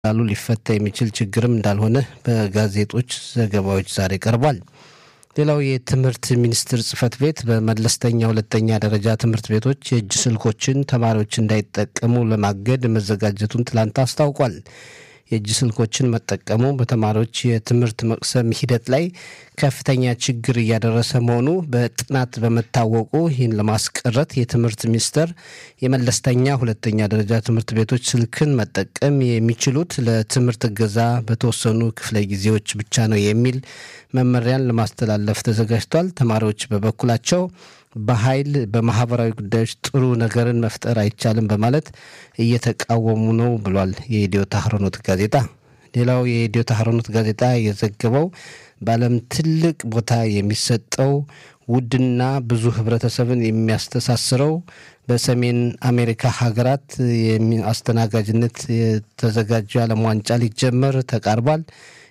ላሉ ሊፈታ የሚችል ችግርም እንዳልሆነ በጋዜጦች ዘገባዎች ዛሬ ቀርቧል። ሌላው የትምህርት ሚኒስቴር ጽህፈት ቤት በመለስተኛ ሁለተኛ ደረጃ ትምህርት ቤቶች የእጅ ስልኮችን ተማሪዎች እንዳይጠቀሙ ለማገድ መዘጋጀቱን ትላንት አስታውቋል። የእጅ ስልኮችን መጠቀሙ በተማሪዎች የትምህርት መቅሰም ሂደት ላይ ከፍተኛ ችግር እያደረሰ መሆኑ በጥናት በመታወቁ ይህን ለማስቀረት የትምህርት ሚኒስቴር የመለስተኛ ሁለተኛ ደረጃ ትምህርት ቤቶች ስልክን መጠቀም የሚችሉት ለትምህርት እገዛ በተወሰኑ ክፍለ ጊዜዎች ብቻ ነው የሚል መመሪያን ለማስተላለፍ ተዘጋጅቷል። ተማሪዎች በበኩላቸው በኃይል በማህበራዊ ጉዳዮች ጥሩ ነገርን መፍጠር አይቻልም በማለት እየተቃወሙ ነው ብሏል የኢትዮ ታህሮኖት ጋዜጣ። ሌላው የኢትዮ ታህሮኖት ጋዜጣ የዘገበው በዓለም ትልቅ ቦታ የሚሰጠው ውድና ብዙ ህብረተሰብን የሚያስተሳስረው በሰሜን አሜሪካ ሀገራት አስተናጋጅነት የተዘጋጀው የዓለም ዋንጫ ሊጀመር ተቃርቧል።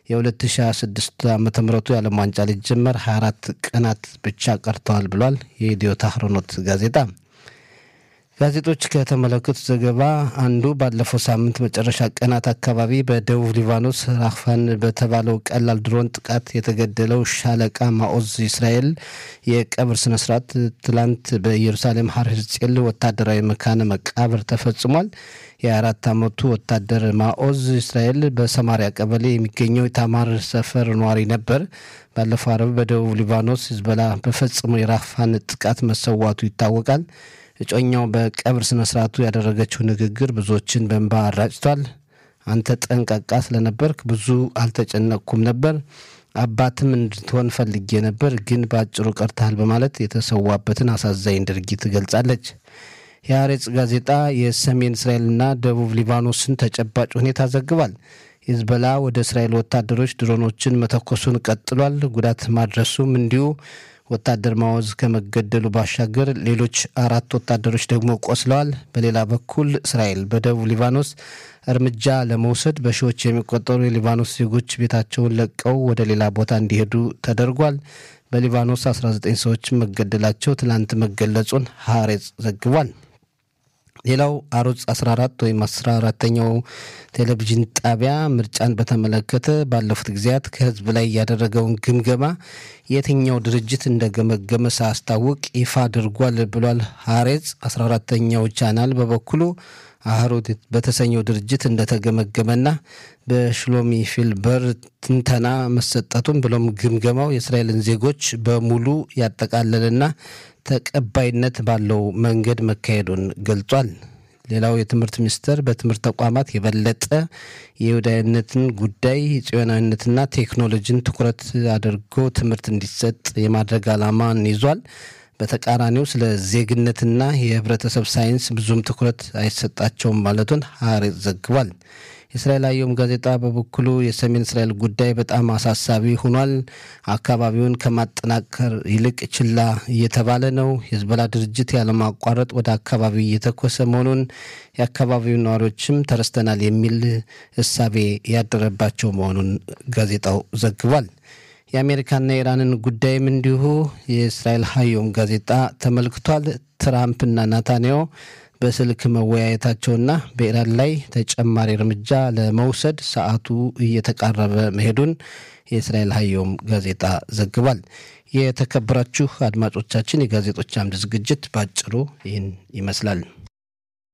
የ2026 ዓ ም የዓለም ዋንጫ ሊጀመር 24 ቀናት ብቻ ቀርተዋል ብሏል የኢትዮ ታህሮኖት ጋዜጣ። ጋዜጦች ከተመለከቱት ዘገባ አንዱ ባለፈው ሳምንት መጨረሻ ቀናት አካባቢ በደቡብ ሊባኖስ ራፋን በተባለው ቀላል ድሮን ጥቃት የተገደለው ሻለቃ ማኦዝ እስራኤል የቀብር ስነስርዓት ትላንት በኢየሩሳሌም ሀር ሕዝቅኤል ወታደራዊ መካነ መቃብር ተፈጽሟል። የአራት ዓመቱ ወታደር ማኦዝ እስራኤል በሰማሪያ ቀበሌ የሚገኘው የታማር ሰፈር ነዋሪ ነበር። ባለፈው አረብ በደቡብ ሊባኖስ ሂዝቦላ በፈጸመው የራፋን ጥቃት መሰዋቱ ይታወቃል። እጮኛው በቀብር ስነ ስርዓቱ ያደረገችው ንግግር ብዙዎችን በእንባ አራጭቷል። አንተ ጠንቃቃ ስለነበርክ ብዙ አልተጨነቅኩም ነበር፣ አባትም እንድትሆን ፈልጌ ነበር፣ ግን በአጭሩ ቀርተሃል በማለት የተሰዋበትን አሳዛኝ ድርጊት ገልጻለች። የአሬጽ ጋዜጣ የሰሜን እስራኤልና ደቡብ ሊባኖስን ተጨባጭ ሁኔታ ዘግቧል። ሂዝቦላ ወደ እስራኤል ወታደሮች ድሮኖችን መተኮሱን ቀጥሏል። ጉዳት ማድረሱም እንዲሁ ወታደር ማወዝ ከመገደሉ ባሻገር ሌሎች አራት ወታደሮች ደግሞ ቆስለዋል። በሌላ በኩል እስራኤል በደቡብ ሊባኖስ እርምጃ ለመውሰድ በሺዎች የሚቆጠሩ የሊባኖስ ዜጎች ቤታቸውን ለቀው ወደ ሌላ ቦታ እንዲሄዱ ተደርጓል። በሊባኖስ 19 ሰዎች መገደላቸው ትላንት መገለጹን ሀሬጽ ዘግቧል። ሌላው አሮጽ 14 ወይም 14ተኛው ቴሌቪዥን ጣቢያ ምርጫን በተመለከተ ባለፉት ጊዜያት ከህዝብ ላይ ያደረገውን ግምገማ የትኛው ድርጅት እንደገመገመ ሳያስታውቅ ይፋ አድርጓል ብሏል። ሀሬጽ 14ተኛው ቻናል በበኩሉ አህሮት በተሰኘው ድርጅት እንደተገመገመና በሽሎሚ ፊልበር ትንተና መሰጠቱን ብሎም ግምገማው የእስራኤልን ዜጎች በሙሉ ያጠቃለልና ተቀባይነት ባለው መንገድ መካሄዱን ገልጿል። ሌላው የትምህርት ሚኒስቴር በትምህርት ተቋማት የበለጠ የይሁዳዊነትን ጉዳይ ጽዮናዊነትና ቴክኖሎጂን ትኩረት አድርጎ ትምህርት እንዲሰጥ የማድረግ ዓላማን ይዟል። በተቃራኒው ስለ ዜግነትና የህብረተሰብ ሳይንስ ብዙም ትኩረት አይሰጣቸውም ማለቱን ሀሬጽ ዘግቧል። የእስራኤል አየም ጋዜጣ በበኩሉ የሰሜን እስራኤል ጉዳይ በጣም አሳሳቢ ሆኗል። አካባቢውን ከማጠናከር ይልቅ ችላ እየተባለ ነው። የሂዝቦላ ድርጅት ያለማቋረጥ ወደ አካባቢው እየተኮሰ መሆኑን የአካባቢው ነዋሪዎችም ተረስተናል የሚል እሳቤ ያደረባቸው መሆኑን ጋዜጣው ዘግቧል። የአሜሪካና የኢራንን ጉዳይም እንዲሁ የእስራኤል ሀዮም ጋዜጣ ተመልክቷል። ትራምፕና ናታንያሁ በስልክ መወያየታቸውና በኢራን ላይ ተጨማሪ እርምጃ ለመውሰድ ሰዓቱ እየተቃረበ መሄዱን የእስራኤል ሀዮም ጋዜጣ ዘግቧል። የተከበራችሁ አድማጮቻችን የጋዜጦች አምድ ዝግጅት ባጭሩ ይህን ይመስላል።